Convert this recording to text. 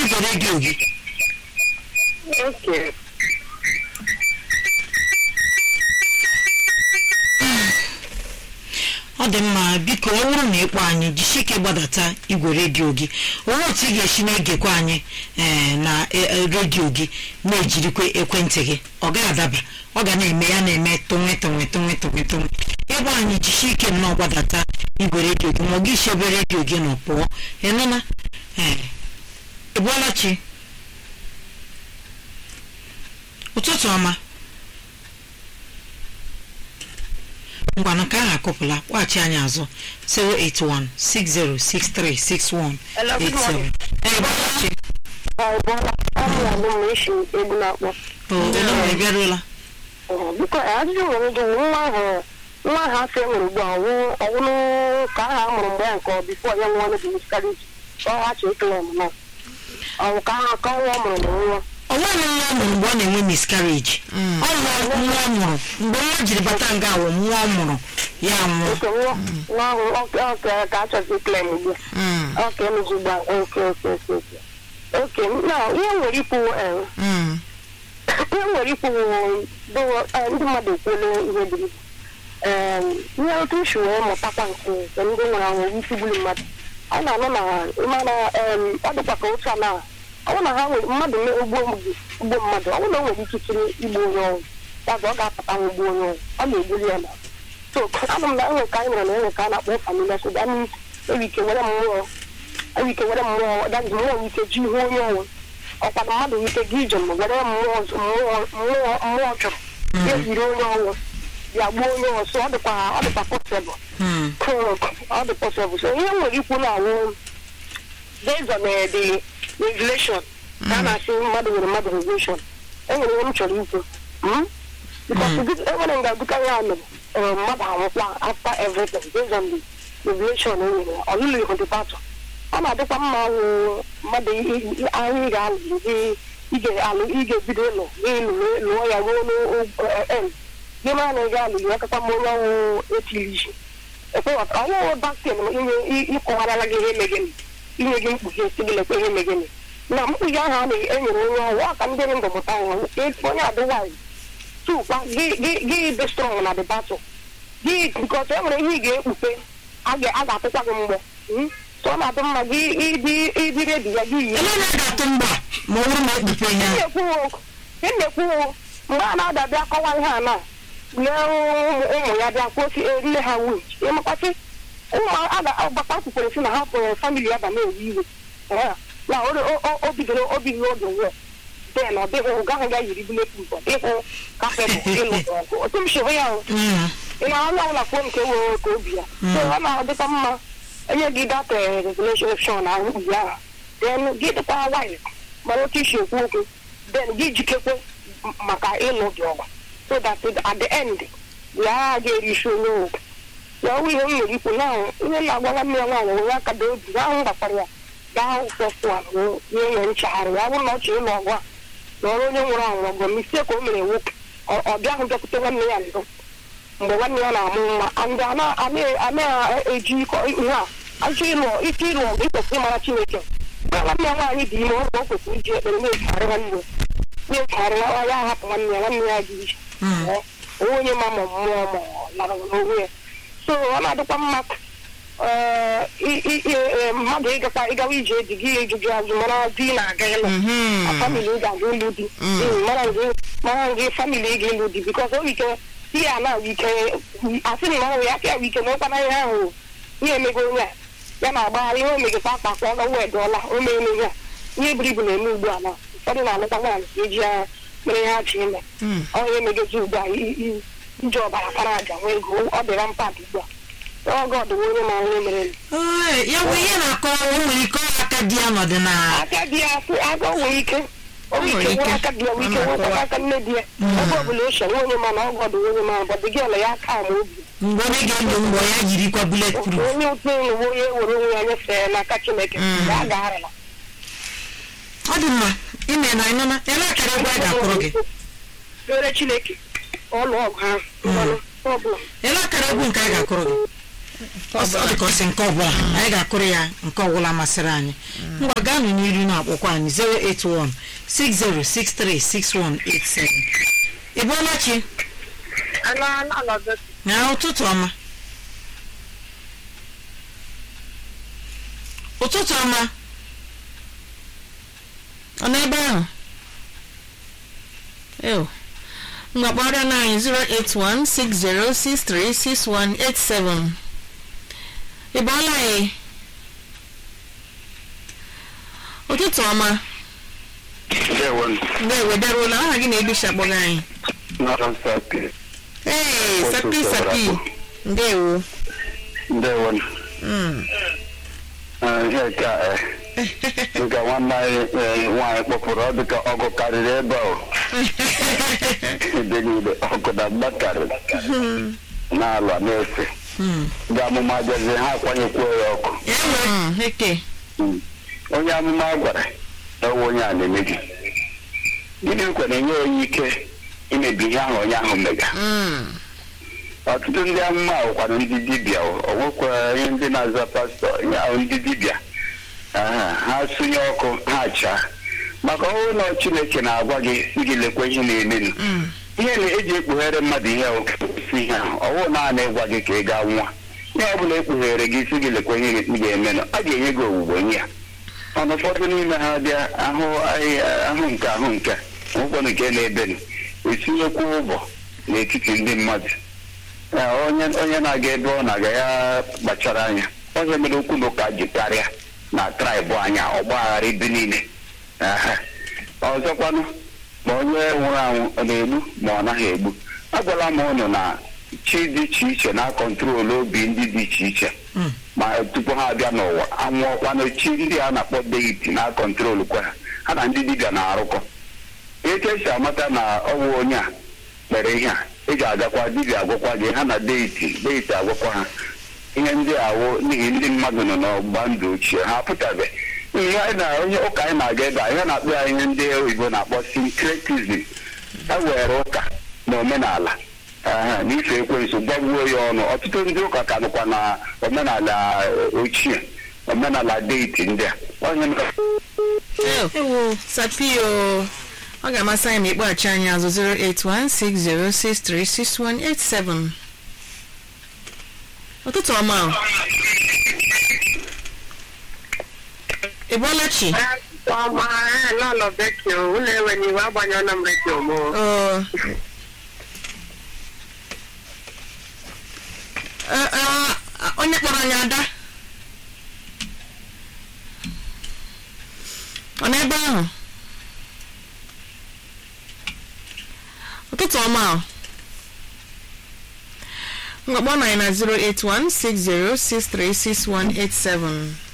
igwe redio gị Okay. ọ dị mma biko ọ bụrụ na ịkpọ anyị jisie ike gbadata igwe redio gị onwe otu ị ga-esi na-egekwa anyị ee, na e- e, redio gị na-ejirikwa ekwentị gị ọ gaghị adaba ọ ga na-eme ya na-eme tụnwe tụnwe tụnwe tụnwe tụnwe ịgba anyị jisie ike nnọọ gbadata igwe redio gị ma ọ gị chebe redio gị nọ pụọ ịnụna ee ị bụọla chi ụtụtụ ọma ngwanụ ka ahụ akụpụla kpọghachi anyị azụ 081 606361 Hello, good morning. Ee, gbọghachi. Ọ bụla ọrụ ya bụ ma esi egwu na-akpọ. O, onye nwere bịaruola Ee, Biko ajụjụ nwere ike nwa ahụ nwa ahụ afọ e nwere ugbu a ọwụ- ọwụlụ ka aha a mụrụ mgbe ya nke ọ bifo ya nwa ọnụ bụ miscarriage ka ọ ghachi ekele m na ọwụ ka aha ka nwa ọ mụrụ na nwa ọ nweghị nwa ọ mụrụ mgbe ọ na-enwe miscarriage ọ nwa nwa ọ mụrụ mgbe nwa jiri bata nga awụ nwa ọ mụrụ ya nwụọ oke nwa nwa ahụ ọ- ọ ka- ka a chọzi ekele m ugbu a ọ ka emezi ugbu a oke oke oke oke oke na ihe nwere ikwu ee, ihe nwere ikwu bụ eh, ndị mmadụ ekwuola ihe dịrị ihe otu isi wee mụtakwa nke nke ndị nwere anwụ isi gburu mmadụ ọ na-anụ na ịmana ọ dịkwa ka otu a na ọ bụrụ na ha nwere mmadụ mee ugbo ugbo mmadụ ọ bụrụ na o nwere ikikere igbu onye ọnwụ ya bụ ọ ga-apụta ugbo onye ọnwụ ọ na-egbuli ya na so anụ m na enwe ka anyị nwere na enwe ka a na-akpọ familia so gaa n'ihu enwe ike were mmụọ enwe ike were mmụọ daji mmụọ nwere ike ji ihu onye ọnwụ ọkwa na mmadụ nwere ike gị ije ma were mmụọ ọzọ- mmụọ mmụọ mmụọ chụrụ ya yiri onye ọnwụ ya gbuo onye ọnwụ so ọ dịkwa ọ dịkwa possible Hmm. ọ dị possible so ihe m nwere ikwu na awụ based on eh, the regulation ka a na-asị mmadụ nwere mmadụ regulation enwere ihe m chọrọ ikwu Hmm? because gị- enwere nga dịka ya mere eh, mmadụ anwụkwa after everything based on the regulation e nyere ya ọlụlụ ihu dị patụ ọ na-adịkwa mma wụ mmadụ i- i- ahụ ị ga-alụ gị ị ga-alụ ị ga-ebido ịlụ gị lụọ lụọ ya ruo n'end gị mara na ị ga-alụ ya kakwa ma onye ọnwụ etiri isi ekwewata ọnwụ baktin inye ịkọwarala gị ihe megịnị inye gị mkpughe si gị lekwa ihe megịnị na mkpughe ahụ a na-enyere onye ọnwụ ọ ka ndị ndụ mụta nwa onye adịwaanyị tukwa gị gị- gị dị strọng na the battle gị nke ọtọ e nwere ihe ị ga-ekpupe a ga- a ga-atụkwa gị mgbọ Mm? so ọ na-adị mma gị ịdị ịdị redi ya gị yie ele na ga-atụ mgba ma ọ bụrụ na ekpupe ihe ahụ ị na-ekwuwo mgbe a na-adabịa kọwa ihe a na lee ụmụ ụmụ ya bịa kwuo si "Eh, nne ha wich ịmakwasị ụmụ agbata kwukwere si na ha pụrụ famili ya ba na-ewe iwe Eh, na o- o- o- o bidoro o bidoro oge nwụọ den ọ dịghị ụga ahụ ya yiri buletin ịhụ kafebụ ịlụ ọgụ otu m chịrị ya o Hmm. ị na onye ọbụla kwuo nke were ka obi ya so ọ na-adịkwa mma enye gị data regulation ahụ mkpughe ahụ then gị dịkwa wine mara otu isi ekwu okwu then gị jikekwe m- maka ịlụ gị ọgụ so that at the end ya ga-eri isi onye okwu ya ọwụ ihe m nwere ikwu na ihe na-agwa nwanne ya nwaanyị onye aka dị obi ahụ m gbakwara ya gaa hụ fọfụa nye nye nchagharị ya bụrụ na ọ chọrọ ịlụ ọgụ a na ọrụ onye nwụrụ anwụ ọgụ mistake o mere nwoke ọ ọ bịahụ bịakwute nwanne ya ndụ mgbe nwanne ya na-amụ nwa ndị a na-eji ịkọ ihe a achọ ịlụ ike ịlụ ọgụ ịkwesịrị ịmara chineke mgbe nwanne ya nwaanyị dị ime ọgụ o kwesịrị iji ekpere na-echegharị nwanne ya na-echegharị nwa ya ahapụ nwanne ya nwanne ya dị iche Hmm. onwe onye ma ma mmụọ ma ọ lara n'onwe ya so ọ na-adịkwa mma eh, i- i- i- eh, mmadụ ịgakwa ịgawa ije eji gị ejuju azụ mara di na-aga ịlụ Mhm. a famili ị ga-aga ịlụ di Mm, mara gị mara gị famili ị ga-ịlụ di bikos o ike ihe a na ike asị m na ọnwụ ya pịa ike n'ụkwana ihe ahụ ihe emego onye a ya na-agbagharị ihe omegekwa akpa akpa ọ gawa edụọla o meela ihe a ihe buru ibu na-eme ugbu a na ụfọdụ na-alụkwa nwaanyị ka eji ya mere ihe ha ji ime ọ ihe megezi ugbu a i- i- iji ọbara kara aja nwee ego ọ dịra mpadụ ugbu a ọgọ ọdịwa onye ma onye mere Ee, ya bụ ihe na-akọwa o nwere ike ọ aka di ya nọdị na aka di ya asị aka o nwere ike o nwere nwere ike ike. nwee aka di ya nwere ike Ọ nwekwa na-akọwa. aka nne di ya ebe ọbụla o chere onye ma na ọgọ ọdụ onye ma bọdụ gị ọla ya aka ama obi mgbe onye ga-egbo mgbọ ya jirikwa bullet proof onye ụtụ enwewe onye were onwe ya nyefee n'aka chineke ya agaghara ọ dị mma ime na ịnụna ele akara egwu a ga-akụrụ gị rere chineke ọlụ ọgụ ahụ mmanụ ọbụla ele akara egwu nke a ga-akụrụ gị ọ dị ka ọ sị nke ọbụla anyị ga-akụrụ ya nke ọbụla masịrị anyị ngwa gaanụ n'iru na-akpọkwa anyị 081 60636187 ị bụọla chi na ụtụtụ ọma ụtụtụ ọma ọ n'ebe ahụ ew ngwa kpọrọ na anyị 08160636187 ị bọọla anyị ụtụtụ ọma Ndewo, ndị ewederụla aha gị na-ebisha kpọga anyị nọrọ nsapi. ee Ụtụtụ sapi ọbụla sapi bụ. ndewo Ndewo, Mm. eh, ihe ka eh, dịka nwanne anyị eh, nwaanyị kpọpụrụ ọ dịka ọgụ karịrị ebe ahụ. Ebe niile ọgụ na mgba karịrị. Na-alụ na-efe. Ndị amụma bịazie ha akwanyekwuo ya ọkụ. Mm, eke Mm. Onye amụma gwara na ọwụ onye a na-emebi. Gịnị kwa na-enye onye ike imebi ihe ahụ onye ahụ mega. Mm. ọtụtụ ndị amụma ahụkwana ndị dibịa ọ nwekwara ihe ndị na-aza pastọ ihe ahụ ndị dibịa Aha, ha sụnye ọkụ ha chaa maka ọhụrụ na chineke na-agwa gị gị lekwa ihe na-emenu Mm. ihe na-eji ekpughere mmadụ ihe ahụ si ihe ahụ ọwụ naanị ịgwa gị ka ị gaa nwa ihe ọ bụla ekpughere gị si gị lekwa ihe ị ga-emenụ a ga-enye gị owuwe nye ya mana ụfọdụ n'ime ha bịa ahụ ahịa- ahụ nke ahụ nke ụfọdụ nke na-ebenu etinyekwa ụbọ n'etiti ndị mmadụ Ee, onye onye na-aga ebe ọ na-aga ya kpachara anya onye mere okwu na ụka ji karịa na traịbụ anya ọgbaghara ebe niile Aha. ọzọkwanụ ma onye nwụrụ anwụ ọ na-egbu ma ọ naghị egbu agwala m ụnụ na chi dị iche iche na-akọntrolu obi ndị dị iche iche Mm. ma tupu ha abịa n'ụwa anwụọkwanụ chi ndị a na-akpọ deiti na-akọntrolu kwa ha ha na ndị dibịa na-arụkọ etu esi amata na ọwụ onye a mere ihe a eji agakwa dibịa agwakwa gị ha na deiti deiti agwakwa ha ihe ndị awụ n'ihi ndị mmadụ nọ n'ọgba ndụ ochie ha apụtabe ihe anyị na onye ụka anyị na-aga ebe a ihe na-akpọ ya ihe ndị oyibo na-akpọ syncretism e were ụka na omenala aha, na ife ekwensu gbagbuo ya ọnụ ọtụtụ ndị ụka ka nọkwa na omenala eh, ochie omenala deiti ndị a onye mere Ew. ewo sapio ọ ga-amasị anyị ma ịkpọghachi anyị azụ 08160636187 ụtụtụ ọma o. ị bọọla chi ọma n'ụlọ bekio ụlọ enwe n'iwu agbanyela m redio m Oo. Ee, ee, onye kpọrọ anyị ada ọ n'ebe ahụ ụtụtụ ọma o. ngwa kpọọ anyị na 08160636187